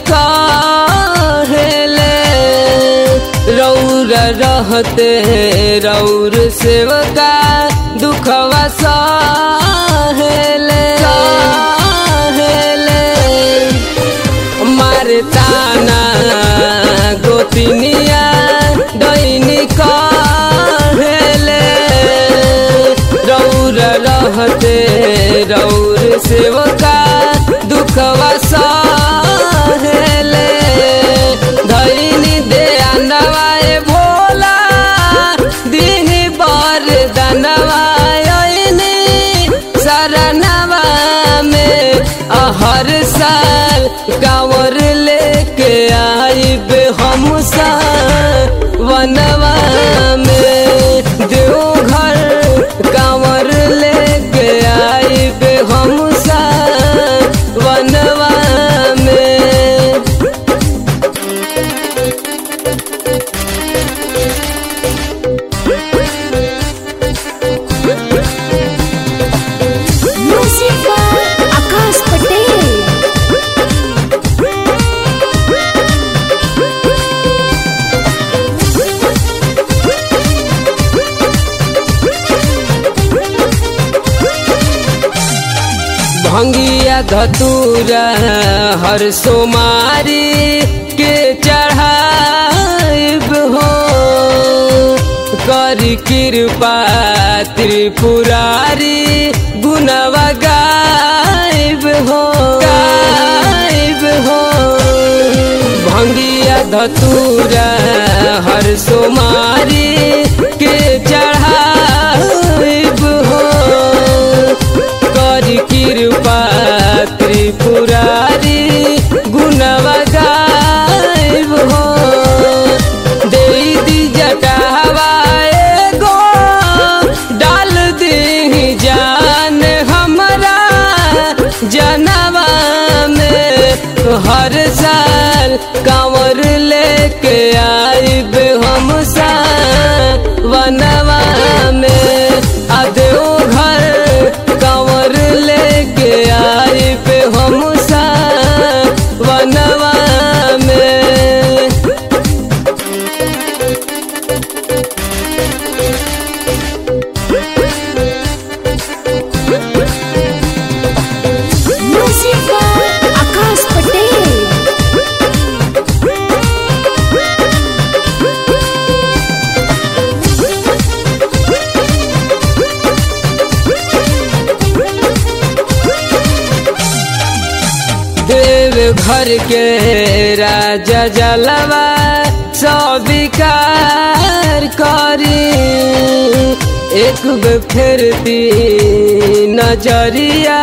कहेले रौर रहते रौर सेवका दुखवा सहेले सहेले मारे ताना गोतिनिया दैनी कहेले रौर रहते रौर सेवका दुखवा सहेले धैनी दे नवाए भोला दिही बर दनवायनी शरणवा में हर साल कांवर लेके आइब हम वनवा में देवघर कांवर लेके आइब हम वनवा में Music by Akash Patel. भंगिया धतूरा हर सोमारी के चढ़ाइब हो कर कृपा त्रिपुरारी गुनवा गाइब हो गाइब हो भंगिया धतूरा हर सोमारी के चढ़ाइब हो कर कृपा त्रिपुरारी गुणवा गाइब हो दे दी जटावा एगो डाल दी जान हमरा जनवा में हर साल कांवर लेके आइब हम वनवा में आदेओ घर कांवर लेके आइब हम वनवा में Music by Akash Patel. देव घर के राजा जलवा स्वीकार करी एक बे फिरती नजरिया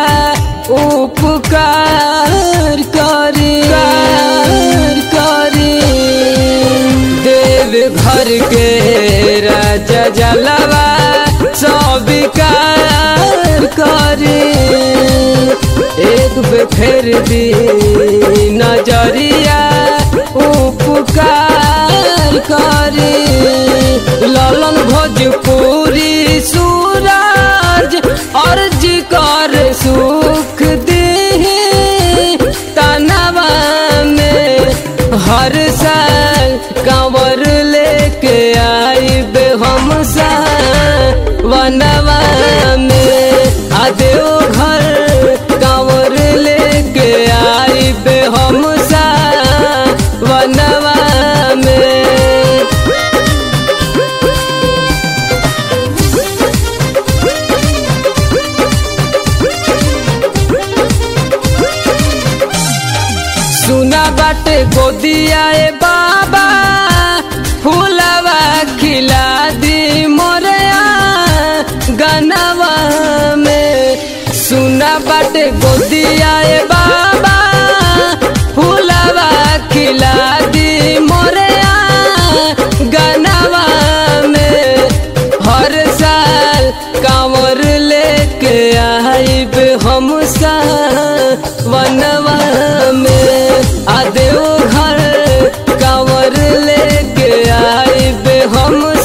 उपकार करी कार करी देव घर के राजा जलवा स्वीकार करी एक बे फेर दी नजरिया उपकार करी ललन भोजपुरी सूरज अर्ज कर सुख दी तनवा में हर साल कांवर लेके आइब हम वनवा में आदेओ घर कांवर लेके आइब हम वनवा में सुना बाटे गोदिया ए बाबा फूलवा खिला दी मोरया गनवा में सुना बाटे गोदिया ए बाबा फूलवा खिला दी मोरया गनवा में हर साल कांवर लेके आइब हम वनवा में आदेओ घर कांवर लेके आइब हम